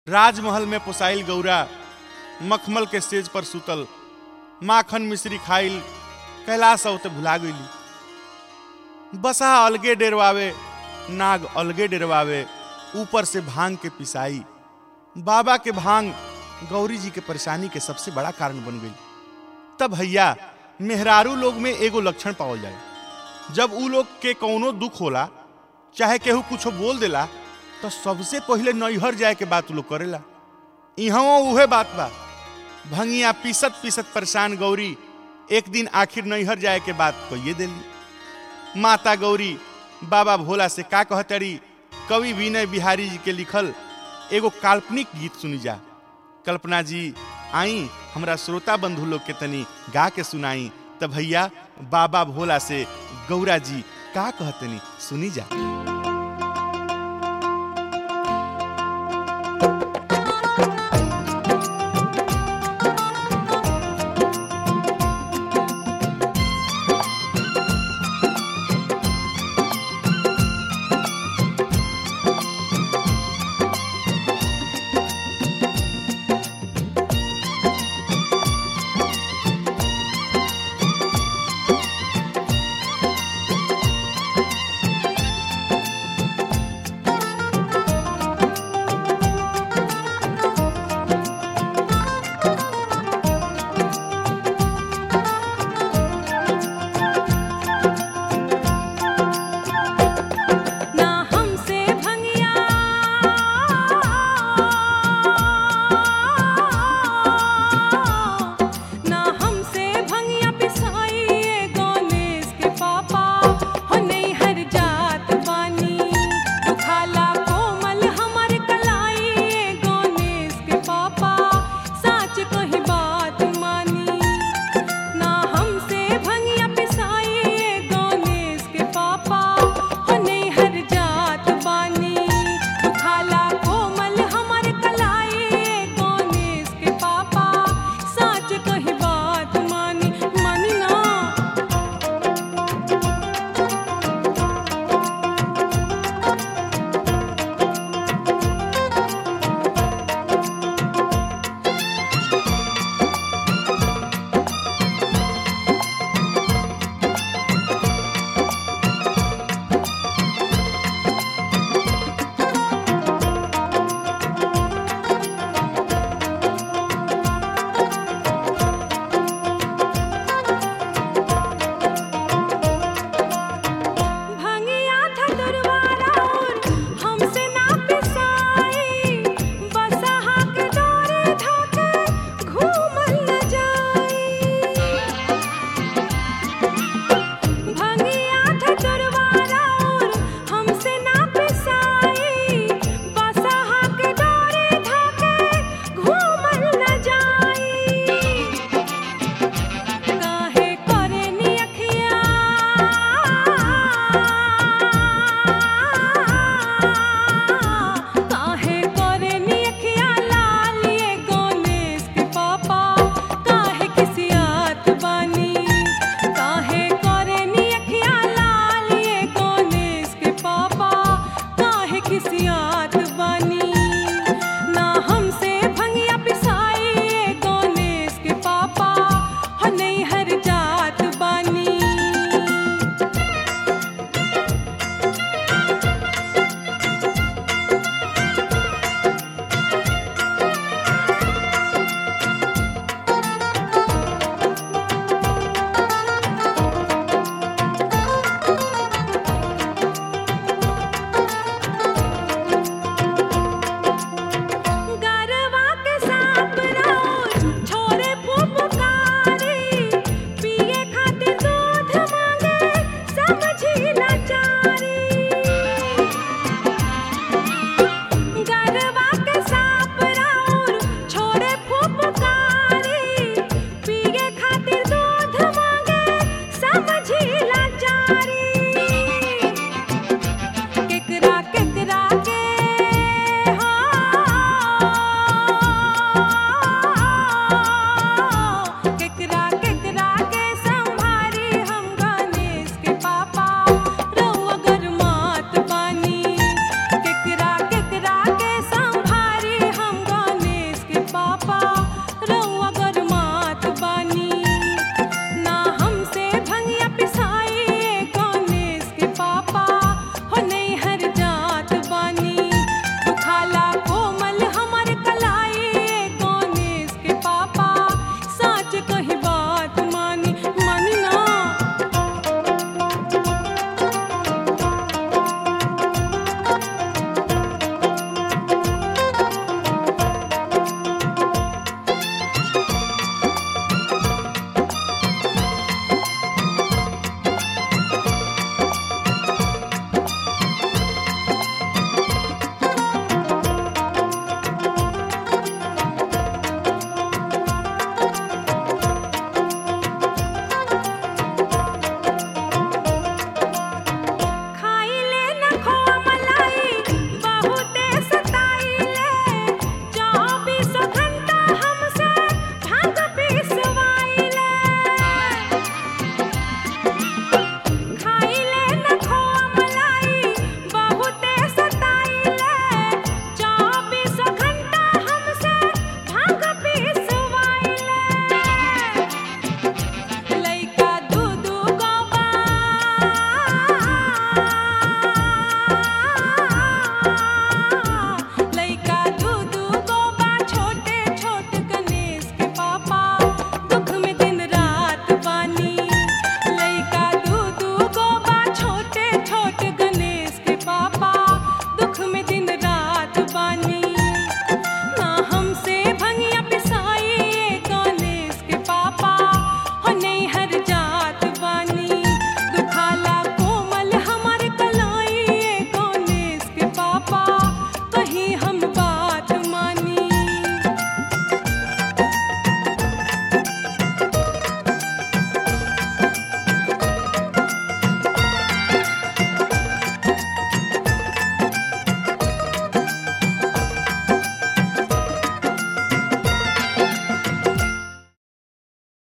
राजमहल में पोसाइल गौरा मखमल के स्टेज पर सुतल माखन मिश्री खाइल कैलाश औते भुला गईली बसा अलगे डेरवावे नाग अलगे डेरवावे ऊपर से भांग के पिसाई बाबा के भांग गौरी जी के परेशानी के सबसे बड़ा कारण बन गई तब भैया मेहरारू लोग में एगो लक्षण पावल जाए जब उ लोग के कौनो दुख होला चाहे केहू कुछो बोल देला तो सबसे पहले नैहर जाए के बात उ लोग करेला इहाँ उहे बात बा भंगिया पीसत पीसत परेशान गौरी एक दिन आखिर नैहर जाए के बात कहिए देली माता गौरी बाबा भोला से का कहतरी कवि विनय बिहारी जी के लिखल एगो काल्पनिक गीत सुनी जा कल्पना जी आई हमरा श्रोता बंधु लोग के तनी गा के सुनाई त भैया बाबा भोला से गौरा जी का कहतनी सुनी जा